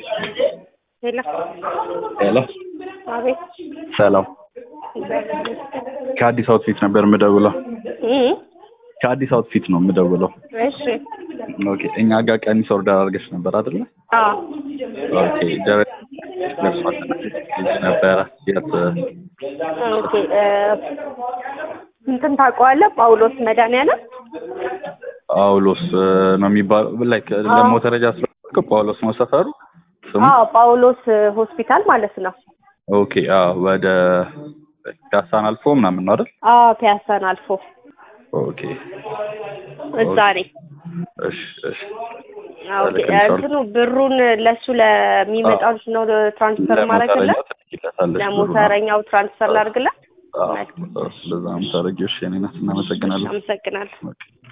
ሄሎ ሄሎ አቤት ሰላም ከአዲስ አውትፊት ነበር የምደውለው እ ከአዲስ አውትፊት ነው የምደውለው እሺ ኦኬ እኛ ጋር ቀሚስ ኦርደር አድርገሽ ነበር አይደለ አዎ ኦኬ ደረጃ ደርሷል ነበረ የት ኦኬ እ እንትን ታውቀዋለህ ጳውሎስ መድኃኒዓለም ጳውሎስ ነው የሚባለው ላይክ ለሞተረጃ ስለሆነ ጳውሎስ ነው ሰፈሩ ስሙ አዎ ጳውሎስ ሆስፒታል ማለት ነው ኦኬ አዎ ወደ ፒያሳን አልፎ ምናምን ነው አይደል አዎ ፒያሳን አልፎ ኦኬ እዛ ነኝ እሺ እሺ ኦኬ እንትኑ ብሩን ለሱ ለሚመጣው ነው ትራንስፈር ማድረግለት ትልኪለታለሽ ለሞተረኛው ትራንስፈር ላድርግለት ለዛ ነው የምታደርጊው እሺ የእኔ ናት እናመሰግናለን አመሰግናለሁ ኦኬ